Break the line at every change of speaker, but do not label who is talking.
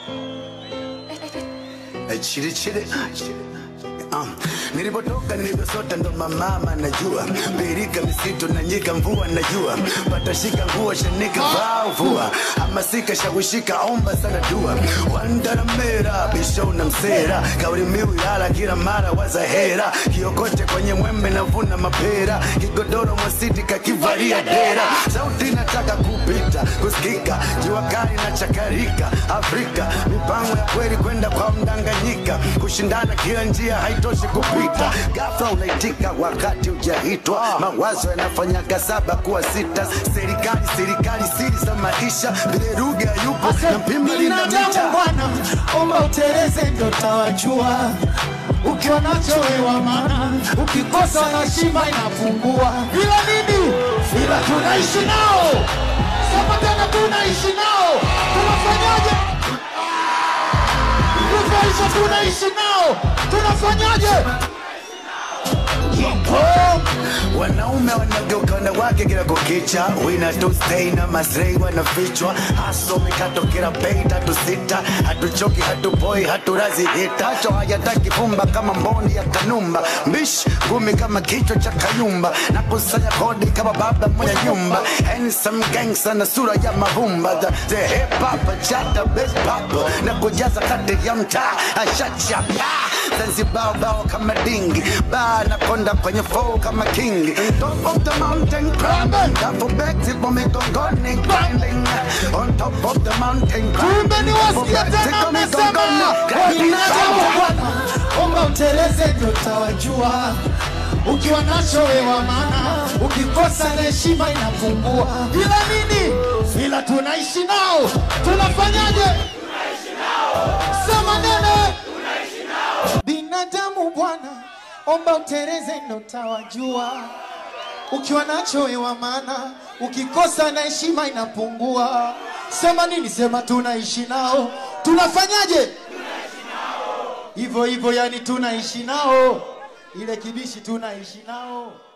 Eh, chili chili Um, nilipotoka nilivyosota ndo mamama najua birika misitu na nyika mvua najua patashika nguo shanika vaa vua hamasika shawishika omba sana dua wandaramera bisho na msera kauli mbiu ilala kila mara wazahera kiokote kwenye mwembe navuna mapera kigodoro mwasiti kakivalia dera sauti nataka kupita kusikika jua kali na chakarika afrika mipango ya kweli kwenda kwa mdanganyika kushindana kila njia haitoshi kupita gafla unaitika wakati ujaitwa mawazo yanafanyaga saba kuwa sita serikali serikali siri za maisha vile ruga yupo na mpima lina
binadamu
mita
bwana, omba uteleze ndo tawajua. Ukiwa nacho wewa maana, ukikosa na shima inapungua. Ila nini? Ila tunaishi nao, sema tena, tunaishi nao. Tunafanyaje? Tunaisha, tunaishi nao, tunafanyaje? Oh.
wanaume wanageuka wanawake kila kukicha wina tu stay na masrei wanafichwa haso mikato kila bei tatu sita hatuchoki hatupoi haturazi hita hacho hayataki fumba kama mboni ya kanumba mbish ngumi kama kichwa cha kayumba na kusanya kodi kama baba mwenye nyumba handsome gangster na sura ya mavumba the, the hip hop chata best pop na kujaza kati ya mtaa ashachapa Zanzibar bao kama dingi ba na konda kwenye flow kama king top of the mountain climbing Dafu beti kwa migongoni grinding on top of the mountain
kumbe ni wasikia tena wamesema binadamu bwana, omba uteleze ndio utawajua. Ukiwa nacho wewa maana, ukikosa na heshima inapungua. Ila nini? Ila tunaishi nao, tunafanyaje? Sema nene binadamu bwana, omba uteleze ndio utawajua. Ukiwa nacho wewa maana, ukikosa na heshima inapungua. Sema nini? Sema tunaishi nao, tunafanyaje? Hivyo hivyo, yani tunaishi nao, ile kibishi tunaishi nao.